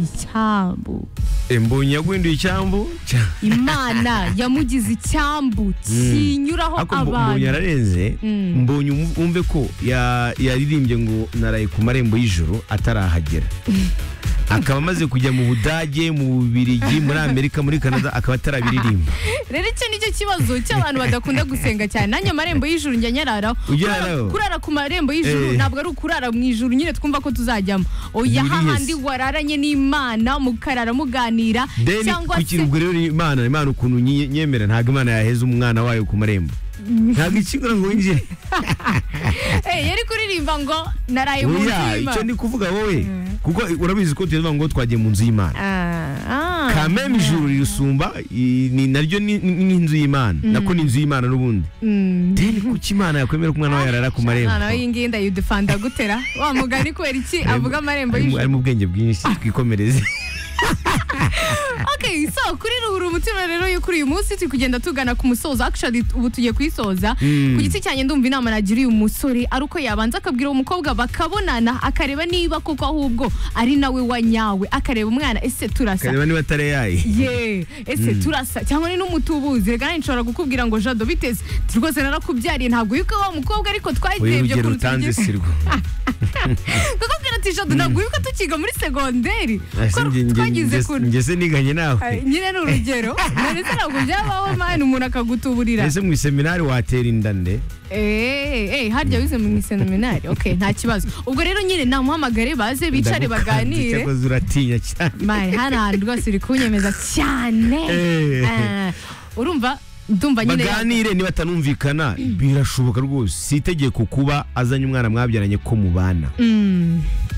icyambu imbunyi yaguhinduye icyambu cya- imana yamugize icyambu kinyuraho ariko mbu- mbonye abantu ararenze Mm. mbonye umu- wumve ko ya- yaririmbye ngo naraye ku marembo y'ijuru atarahagera akaba amaze kujya mu budage mu bubirigi muri amerika muri canada akaba atarabiririmba rero icyo ni cyo kibazo cy'abantu badakunda gusenga cyane nanjye amarembo y'ijuru njya nyararaho Ujya Kurara- nyararaho? kurara ku marembo y'ijuru Eh. ntabwo ari ukurara mu ijuru nyine twumva ko tuzajyamo oya Buriye hahandi se. wararanye n'imana mukarara muganira deni cyangwa se ubwo rero imana imana ukuntu nyi- nyemera ntabwo imana yaheza umwana wayo ku marembo ntabwo ikigura ngo winjire Eh, yari kuririmba ngo naraye mu nzu oya icyo y'imana ndi kuvuga wowe kuko urabizi ko tuvuga ngo twagiye mu nzu y'imana Ah, ah. kameme ijuru rirusumba i- ni naryo ni ni- ni inzu y'imana nako ni inzu y'imana n'ubundi Mm. deni kuki imana yakwemera ko umwana wayo yarara ku marembo umwana w'ingenda yudufanda gutera wa mugani kubera iki avuga amarembo Arimo- y'ijuru arimo ubwenge bwinshi twikomereze Okay, so kuri ruhura umutima rero yo kuri uyu munsi turi kugenda tugana ku musozo actually ubu tugiye kuyisoza Mm. ku giti cyanjye ndumva inama nagiriye uyu musore ari uko yabanza akabwira uwo mukobwa bakabonana akareba niba koko ahubwo ari nawe wanyawe akareba umwana ese turasa kareba niba atari yayi ye ese turasa cyangwa ni n'umutubuzi reka nshobora kukubwira ngo jado biteze rwose narakubyariye ntabyo yuko wa mukobwa ariko uyu twagiye rugero utanze tugiye- sirwo kukubwira ati jado ntabwo yuko tukiga muri segonderi Ese nge- nge- twagize nge- kuntu nge se niganye Ay, nawe nyine ni urugero ndetse ntabwo byabaho mani umuntu akagutuburira ese mu iseminari watera inda nde Eh, eh, harya wize mu iseminari ok nta kibazo ubwo rero nyine namuhamagare baze bicare Ndagukanze, baganire cyakoze uratinya cyane mani hano hantu rwose uri kunyemeza cyane Eh. Ah, urumva ndumva nyine baganire niba atanumvikana birashoboka rwose si itegeko kuba azanye umwana mwabyaranye ko mubana Mm,